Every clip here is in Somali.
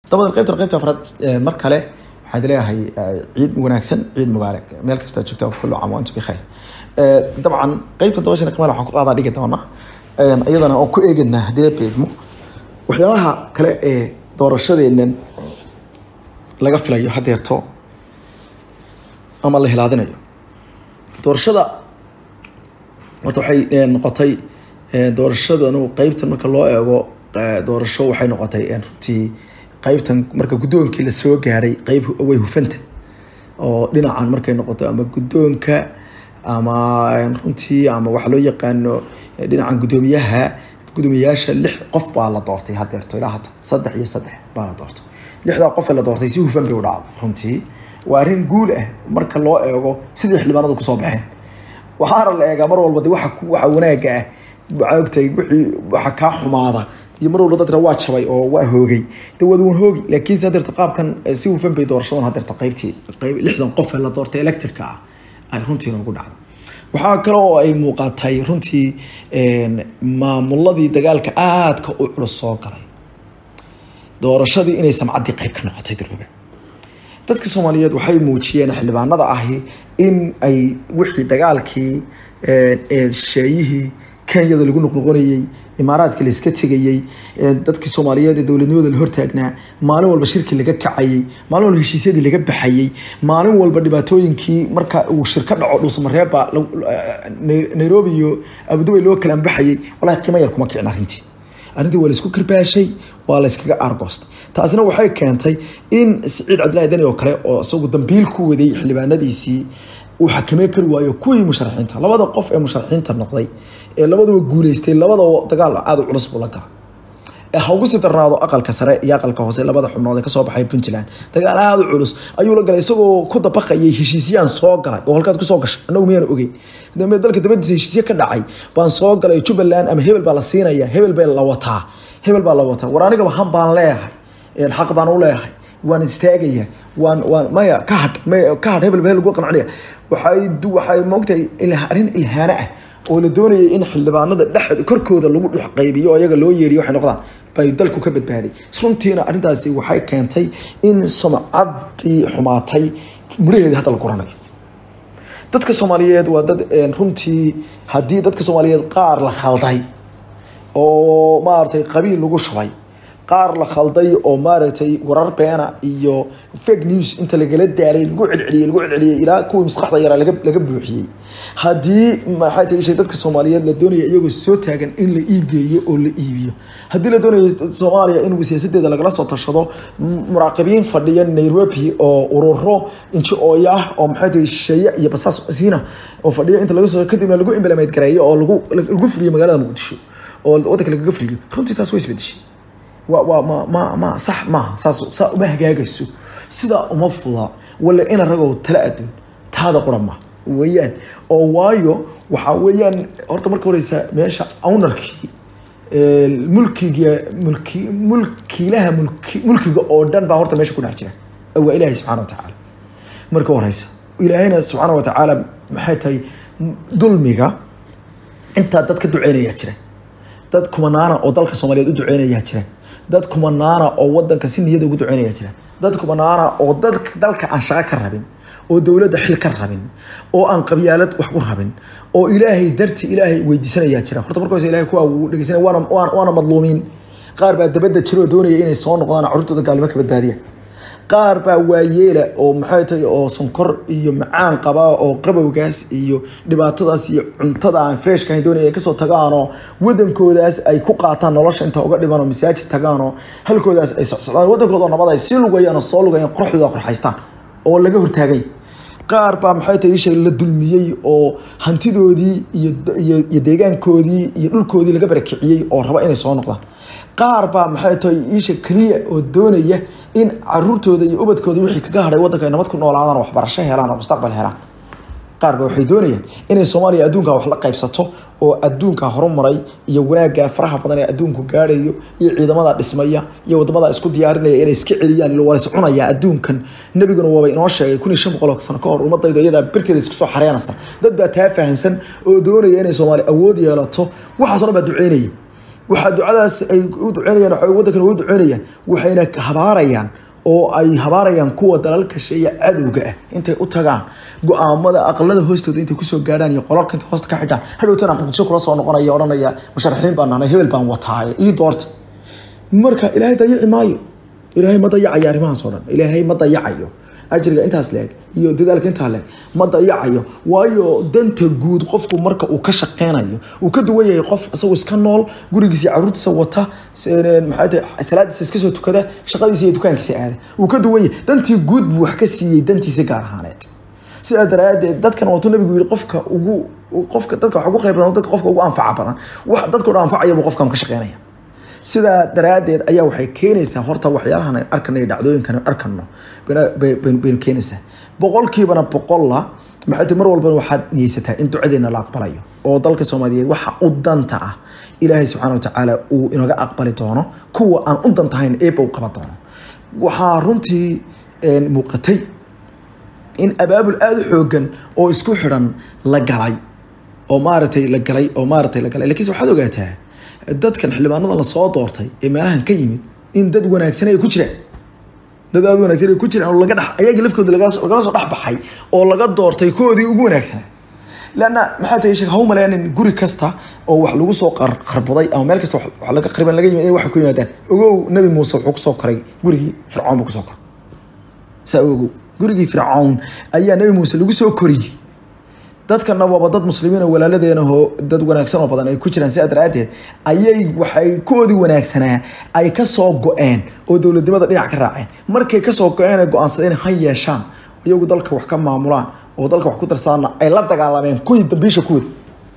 dabada qaybtan qaybta afraad mar kale waxaad leeyahay ciid wanaagsan ciid mubaarak meel kasta joogta kullu caam waantum bikhayr dabcan qaybtan dabashana qimaal waxaan ku qaadaa dhigi doonaa iyadana oo ku eeganaa haddii beedmo waxyaabaha kale ee doorashadeennan laga filayo hadeerto ama la hilaadinayo doorashada horta waxay noqotay doorashadanu qeybtan marka loo eego doorasho waxay noqotay runtii qeybtan marka guddoonkii lasoo gaaray qeyb way hufanta oo dhinacan markay noqoto ama guddoonka ama runtii ama waxa loo yaqaano dhinacan guddoomiyaha guddoomiyayaasha lix qof baa la doortay hadeerto ilaa hadda saddex iyo saddex baa la doortay lixdaa qof ee la doortay si hufan bay u dhacday runtii waa arrin guul ah marka loo eego sidii xildhibaanadu kusoo baxeen waxaana la eegaa mar walba de waxa waxa wanaaga ah maogtay wixii waxa kaa xumaada iyo mar walba dadna waa jabay oo waa hoogay de waad wan hoogi laakiin se hadeerta qaabkan si hufan bay doorashadan hadeerta qaybtii qayb lixdan qof ee la doortay electrika ah ay runtii noogu dhacday waxaa kale oo ay muuqatay runtii maamuladii dagaalka aadka u culus soo galay doorashadii inay samcaddii qayb ka noqotay durbabe dadka soomaaliyeed waxay muujiyeen xildhibaanada ahi in ay wixii dagaalkii shisheeyihii kenyada lagu noqnoqonayey imaaraadka la iska tegayey dadkii soomaaliyeed ee dowladnimada la hortaagnaa maalin walba shirki laga kacayey maalin walba heshiisyadii laga baxayey maalin walba dhibaatooyinkii marka uu shirka dhaco dhuusamareeba nairobi iyo abudubay loo kala baxayey walahi qiimo yar kuma kicin arrintii arrintii waa laisku karbaashay waa la iskaga aargoostay taasina waxay keentay in siciid cabdillahi deni oo kale oo isagu dambiil ku waday xildhibaanadiisii uu xakamey kari waayo kuwii musharaxiinta labada qof ee musharaxiinta noqday ee labaduba guuleystay labada dagaal aada u culus buu la galay ee ha ugu sii darnaado aqalka sare iyo aqalka hoose labada xubnood ee kasoo baxay puntland dagaal aada u culus ayuu la galay isagoo ku dabaqayay heshiisyaan soo galay oo halkaad kusoo gashay annagu miyaan ogeyn dalka dabadiisa heshiisye ka dhacay baan soo galay jubbaland ama hebel baa la siinaya hebel baa la wataa hebel baa la wataa war anigaba han baan leeyahay xaq baan u leeyahay waan istaagaya waan waan maya ka hadh ka hadh hebel hebel lagu qancinaya waxay waxay moogtahay arrin ilhaano ah oo la doonayay in xildhibaanada dhex korkooda lagu dhex qaybiyo oo iyaga loo yeeriyo waxay noqdaan bay dalku ka badbaaday runtiina arrintaasi waxay keentay in sumcaddii xumaatay mudhaheedii hadda la guranayo dadka soomaaliyeed waa dad runtii haddii dadka soomaaliyeed qaar la khalday oo maaragtay qabiil lagu shubay qaar la khalday oo maaragtay warar beena iyo fake news inta lagala daalay lagu celceliyey lagu celceliyey ilaa kuwii maskaxda yaraa laga laga buuxiyey haddii maxay tahay shay dadka soomaaliyeed la doonaya iyagoo soo taagan in la iibgeeyo oo la iibiyo haddii la doonayo soomaaliya in siyaasadeeda lagala soo tashado muraaqibiin fadhiya nairobi oo ururo inji-ooya ah oo maxay tahay shisheeye iyo basaas siina oo fadhiya inta laga soo kadibna lagu implement gareeyo oo lagu lagu fuliyo magaalada muqdisho oo waddanka lagaga fuliyo runtii taas way isbedeshay waa waa ma ma ma sax maaha saas saa uma hagaagayso sidaa uma fuda wala ina ragoo tala adoon taada qura ma weeyaan oo waayo waxaa weeyaan horta marka horeysa meesha ownarkii mulkiga mulki mulkiilaha mulki mulkiga oo dhan baa horta meesha ku dhex jira waa ilaahay subxaana wa tacaala marka horeysa ilaahayna subxaana wa tacaala maxay tahay dulmiga intaa dad ka duceynayaa jira dad kumanaana oo dalka soomaaliyeed u duceynayaa jira dad kumanaana oo wadanka si niyada ugu duceynaya jira dad kumanaana oo dadka dalka aan shaqo ka rabin oo dowladda xil ka rabin oo aan qabyaalad wax ku rabin oo ilaahay darti ilaahay weydiisanayaa jira horta marka hore ilahay kuwa uu dhegeysanaya waana waana madluumiin qaar baa dabadda jira oo doonaya inay soo noqdaan carruurtooda gaalnimo ka badbaadiya qaar baa waayeela oo maxay tahay oo sonkor iyo macaan qaba oo qabowgaas iyo dhibaatadaas iyo cuntada aan freshka ahayn doonaya inay kasoo tagaanoo wadankoodaas ay ku qaataan nolosha inta uga dhiman oo masaajid tagaanoo halkoodaas ay socsocdaan wadankooda nabad ay sii lugayaan oo soo lugayaan qorxdooda qorxaystaan oo laga hortaagay qaar baa maxay tahay isha la dulmiyey oo hantidoodii iyo iyo deegaankoodii iyo dhulkoodii laga barakiciyey oo raba inay soo noqdaan qaar baa maxay tahay iisha keliya oo doonaya in caruurtooda iyo ubadkooda wixii kaga hadhay waddanka ay nabad ku noolaadaan oo waxbarasho helaan oo mustaqbal helaan qaar ba waxay doonayaan inay soomaaliya adduunka wax la qaybsato oo adduunka horumaray iyo wanaagga faraha badan ee adduunku gaadhayo iyo ciidamada dhismaya iyo wadamada isku diyaarinaya inay iska celiyaan walas cunaya adduunkan nebiguna waaba inoo sheegay kun iyo shan boqol sano ka hor ummadayda iyadaa birkeeda isku soo xareenaysa dad baa taa fahansan oo doonaya inay soomaaliya awood yeelato waxaasoo dhan baa duceynaya waxaa ducadaas ay u duceynayaan waxay waddankan ugu duceynayaan waxayna habaarayaan oo ay habaarayaan kuwa dalalka sheeya cadowga ah intay u tagaan go-aamada aqalada hoostooda intay kusoo gaadhaan iyo qolalka intay hoosta ka xidhaan hadhowtana muqdisho kula soo noqonaya odhanaya musharaxiin baan nahnay hebel baan wataaye ii doorta marka ilaahay dayici maayo ilaahay ma dayacayo arrimahaas oo dhan ilaahay ma dayacayo ajriga intaas leeg iyo dadaalka intaa leeg ma dayacayo waayo danta guud qofku marka uu ka shaqeynayo uu ka duwan yahay qof isagoo iska nool gurigiisa iyo caruurtiisa wata maxay tahay salaadiisa iska soo tukada shaqadiisa iyo dukaankiisa aada uu ka duwan yahay dantii guud buu wax ka siiyey dantiisa gaar ahaaneed sidaa daraadeed dadkan waatuu nabigu yiri qofka ugu qofka dadka wax ugu qayb badan dadka qofka ugu anfaca badan wax dadka dhan anfacaya buu qofkan ka shaqeynaya sidaa daraadeed ayaa waxay keenaysaa horta waxyaalahan ay arkana iyo dhacdooyinkan arkano baynu keenaysaa boqolkiibana boqolla maxay tahay mar walbana waxaad niyeysataa in ducadeena la aqbalayo oo dalka soomaaliyeed waxa u danta ah ilaahay subxaana watacaala uu inaga aqbali doono kuwa aan u dantahayn eeba u qaban doono waxaa runtii muuqatay in abaabul aada u xoogan oo isku xidhan la galay oo maaragtay la galay oo maaragtay la galay lakiinse waxaad ogaataa dadkan xildhibaanada lasoo doortay ee meelahan ka yimid in dad wanaagsan ay ku jiraan dad aada wanaagsan ay ku jiraan oo laga dhex ayaga lafkooda lagala soo dhex baxay oo laga doortay koodii ugu wanaagsanaa lanna maxaa tahay sheek ha u maleynin guri kasta oo wax lagu soo qarbaday ama meel kasta wax laga qariban laga yimid in waxay ku yimaadaan ogow nabi muuse wuxuu kusoo koray gurigii fircoon buu kusoo koray saa ogow gurigii fircoon ayaa nabi muuse lagu soo koriyey dadkana waaba dad muslimiin oo walaaladeenaho dad wanaagsan oo badan ay ku jiraan sidaa daraadeed ayay waxay koodii wanaagsanaa ay kasoo go-een oo dowladnimada dhinac ka raaceen markay kasoo go-een ay go-aansadeen ha yeeshaan iyagu dalka wax ka maamulaan oo dalka wax ku darsaana ay la dagaalameen kuwii dambiisha kuwada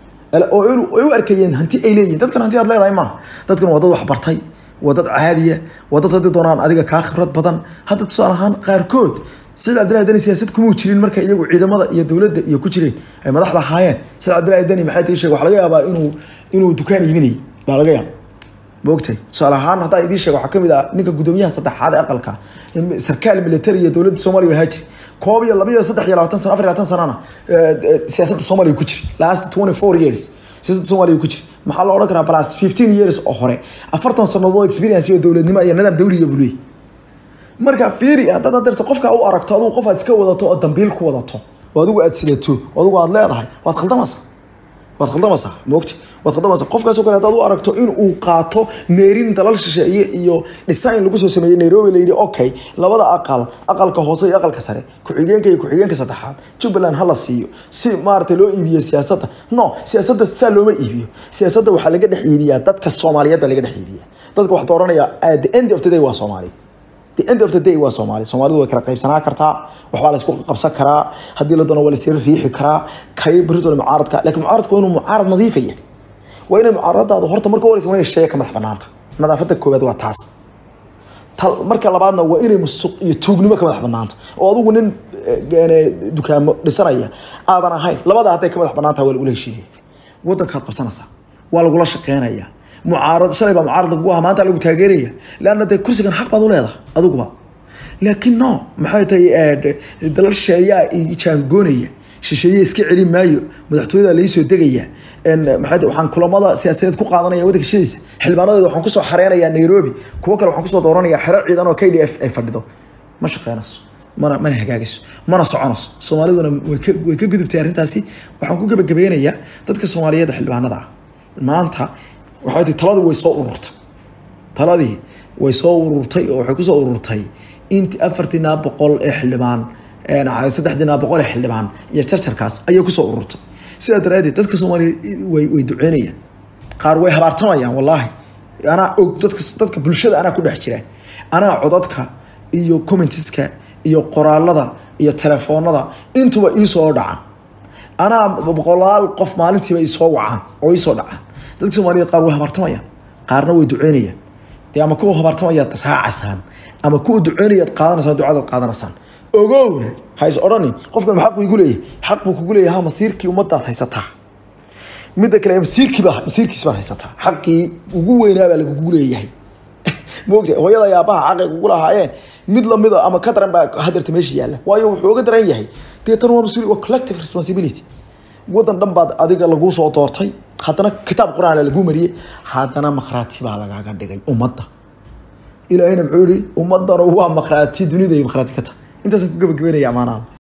oo ay u arkayeen hanti ay leeyihin dadkan hanti aad leedahay maaha dadkan waa dad waxbartay waa dad caadiya waa dad haddii doonaan adiga kaa khibrad badan hadda tusaale ahaan qaarkood saciid cabdillahi deni siyaasad kumuu jirin marka iyagu ciidamada iyo dowladda iyo ku jireen ay madaxda ahaayeen saciid cabdillahi deni maxay tii sheeg waxa laga yaabaa inuu inuu dukaan iibinayay baa laga yaaba maogtahay tusaale ahaan haddaa idiin sheeg waxaa kamid ah ninka guddoomiyaha saddexaad ee aqalka sarkaal military iyo dowladda soomaaliya ahaa jiri koob iyo laba iyo saddex iyo labaatan sano afar iyo labaatan sanana siyaasadda soomaaliya ku jiri last twenty four years siyaasadda soomaaliya ku jiri maxaa la odhan karaa plus fifteen years oo hore afartan sanadood experience iyo dowladnimo iyo nidaam dawriga buu leeyahy marka fiiri haddaad adeerto qofka u aragto adigu qof aad iska wadato oo dambiil ku wadato oo adigu aad sidato oo adigu aad leedahay waad khaldamaysaa waad khaldamaysaa moogta waad khaldamaysaa qofkaasoo kale haddaad u aragto in uu qaato meerin dalal shisheeye iyo design lagu soo sameeyey nairobi la yidhi okay labada aqal aqalka hoose iyo aqalka sare ku-xigeenka iyo ku-xigeenka saddexaad jubbaland hala siiyo si maaragtay loo iibiyo siyaasadda no siyaasadda saa looma iibiyo siyaasadda waxaa laga dhex iibiyaa dadka soomaaliyeed baa laga dhex iibiyaa dadka wax dooranaya at the end of the day waa soomaali the end of the day waa soomaali soomaalidu way kala qaybsanaa kartaa waxbaa la isku qabsan karaa haddii la doono waa la siri riixi karaa kay beritoole mucaaradka laakiin mucaaradka waa inuu mucaarad nadiifaya waa inay mucaaradadaadu horta marka horeysa waa inay sheega ka madax banaanta nadaafadda koowaad waa taas marka labaadna waa inay musuq iyo tuugnimo ka madax banaanta oo adigu nin dukaamo dhisanaya aadan ahayn labada hadday ka madax banaanta waa lagula heshiinaya wadankaad qabsanaysaa waa lagula shaqeynaya mucaarad shalay baa mucaarad lagu ahaa maanta lagu taageeraya leanna dee kursigan xaq baad u leedahay adiguba laakiin no maxay tahay dalal shisheeyaa i jaangoonaya shisheeye iska celi maayo madaxtooyada laisoo degaya maxay waxaan kulamada siyaasadeed ku qaadanaya waddanka shadiisa xildhibaanadeeda waxaan kusoo xareynayaa nairobi kuwo kale waxaan kusoo dooranayaa xero ciidan oo k d f ay fadhido ma shaqeynayso mana mana hagaagayso mana soconayso soomaaliduna way ka way ka gudubtay arrintaasi waxaan ku gebagabeynayaa dadka soomaaliyeed xildhibaanada ah maanta waxay tahay taladii way soo ururtay taladii way soo ururtay oo waxay kusoo ururtay inti afartiinaa boqol ee xildhibaan saddexdiinaa boqol ee xildhibaan iyo jarjarkaas ayay kusoo ururtay sidaa daraadeed dadka soomaaliya way way duceynayaan qaar way habaartamayaan wallaahi anaa og dadka dadka bulshada anaa ku dhex jira anaa codadka iyo commentiska iyo qoraalada iyo telefoonada intuba iisoo dhacaan anaa boqolaal qof maalintiiba isoo wacaan oo iisoo dhacaan dadka soomaaliyeed qaar way habaartamayaan qaarna way duceynayaan dee ama kuwa habaartamayaad raacaysaan ama kuwa duceynayaad qaadanaysaan ducadaad qaadanaysaan ogown ha is odhanin qofkan xaq buu igu leeyahay xaq buu kugu leeyahay ha masiirkii ummadaad haysataa midda kale masiirkiiba masiirkiis baad haysataa xaqii ugu weynaa baa lagugu leeyahay moogta hooyada iyo aabbaha xaqay kugu lahaayeen mid lamida ama ka daran baa hadeerta meesha yaalla waayo wuxuu uga daran yahay deetan waa mas-uul waa collective responsibility waddan dhan baad adiga laguu soo doortay haddana kitaab qur-aan lagu mariyey haddana makhraati baa lagaaga dhigay ummadda ilaahayna muxuu yihi ummadana waa makhraati dunida ay makhraati ka tahay intaasaan ku gabagabeynaya amaanaha